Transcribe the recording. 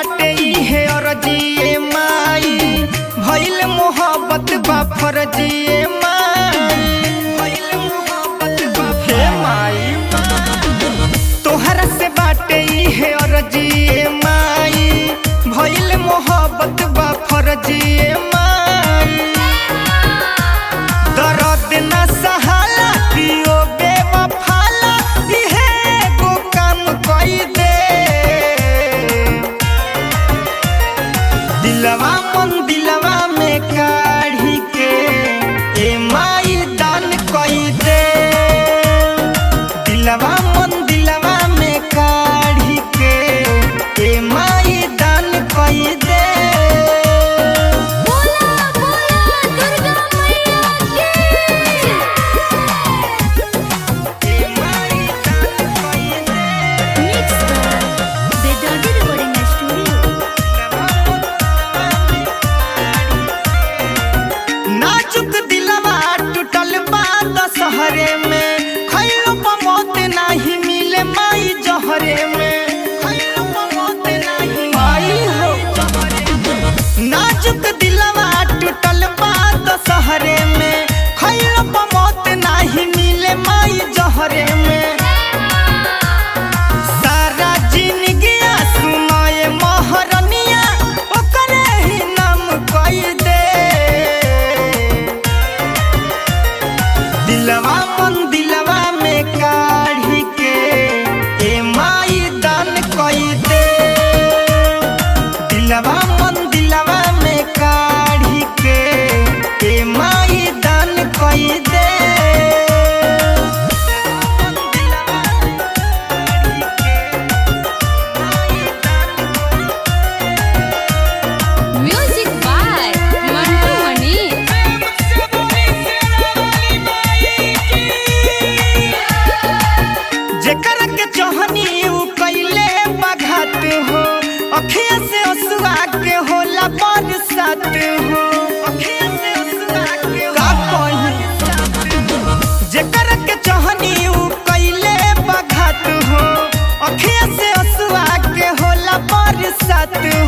बाटे इहे अरजिए माई भइल मोहब्बत बा फरजिए माई भइल मोहब्बत बा हे माई तोहरा से बाटे इहे अरजिए माई भइल मोहब्बत बा फरजिए माई दर्द न सहाला पियो बेवफाला इहे एगो काम कई दे दिलवा मन दिलवा में काढ़ी के ए माई दान कई दे दिलवा मन दिलवा में काढ़ी के ए माई दान कई दे बोला बोला दुर्गा मैया की ए माई दान कई दे मिक्स बेदर्दी रिकॉर्डिंग स्टूडियो नाजुक दिलवा टूटल बा दशहरे में खैलो मौत नाही मिले माई जहरे में खैलो मौत नाही माई हो नाजुक दिलवा टूटल बा दशहरे में खैलो मौत नाही मिले माई जहरे में सारा जिंदगिया सुनाए महरनिया ओकरे ही नाम कई दे दिलवा मन दिलवा में काढ़ी के ए माई दान कई दे दिलवा मन दिलवा में काढ़ी के ए माई दान कई दे म्यूजिक बाय मंटू मणि जेकर के चोहनी उ कैले बघात हो अखिया से असुआ के होला बरसात हो अखिया से असुआ के का कही जेकर के चोहनी उ कैले बघात हो अखिया से असुआ के होला बरसात